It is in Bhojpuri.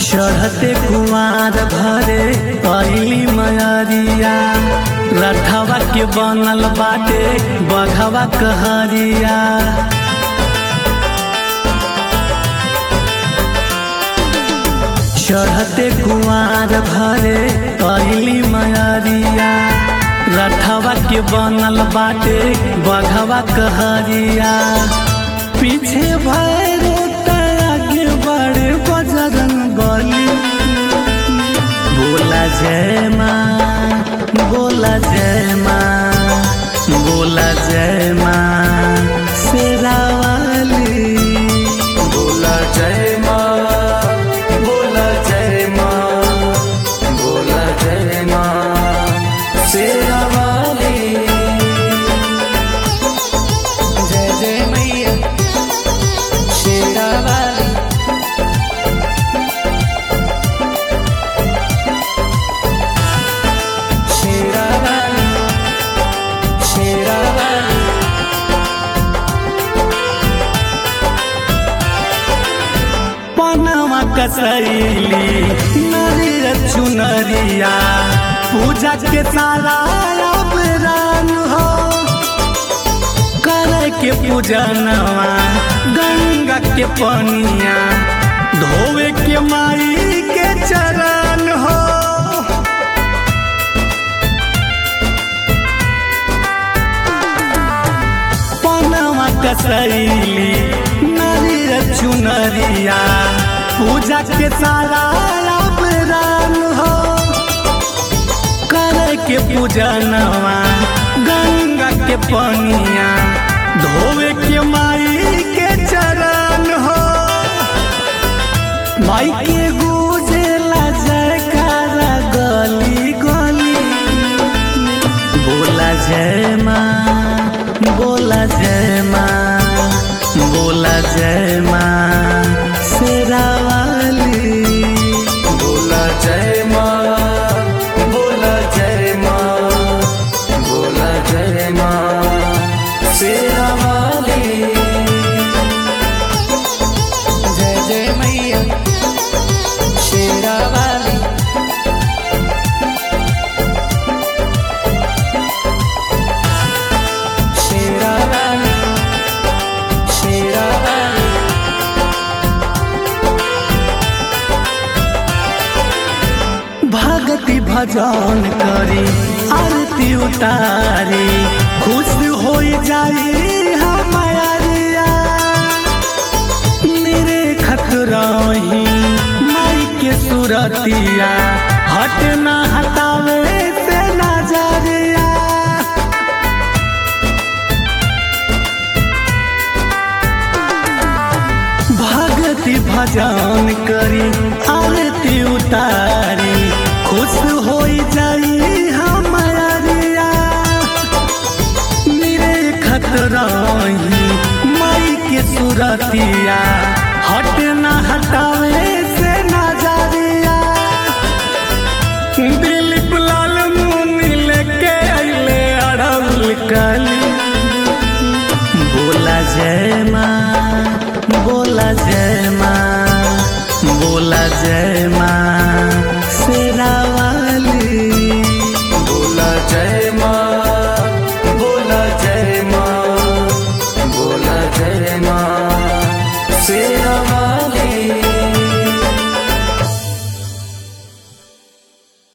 चढ़ते कुमार भरे अली मयरिया रथवा के बनल बाटे बघवा कहरिया चढ़ते कुमार भरे अली मयरिया रथवा के बनल बाटे बघवा कहरिया पीछे भैरो आगे बड़े बजरंग बली बोला जय माँ बोला जय माँ बोला जय माँ शेरा वाली बोला जय माँ बोला जय माँ बोला जय माँ शेरा वाली जय जय मैया शेरा वाली शेरा वाली शेरा वाली पनामा कसैली नरियर चुनरिया पूजा के सारा अपरान हो करे के पूजनवा गंगा के पनिया धोवे के माई के चरण हो पनामा कसैली नरियर चुनरिया पूजा के सारा अपरान हो करे के पूजनवा गंगा के पनिया धोवे के माई के चरण हो माई के गुजेला जयकारा गली गली बोला जय माँ बोला जय माँ बोला जय माँ शेरा वाली बोला जय माँ बोला जय माँ बोला जय माँ शेरा वाली जय जय मैया शेरा वाली शेरा वाली शेरा वाली भगति भजन करी आरती उतारी खुश हो जाई हमारिया मेरे खतरही माई के सुरतिया हट ना हटावे से नजरिया भगति भजन करी आरती उतारी खुश हो जाई हमारिया मेरे खतरही माई के सुरतिया हट ना हटावे से नजरिया दिलीप लाल मुनि लेके अइले अड़ल कली बोला जय माँ बोला जय माँ बोला जय माँ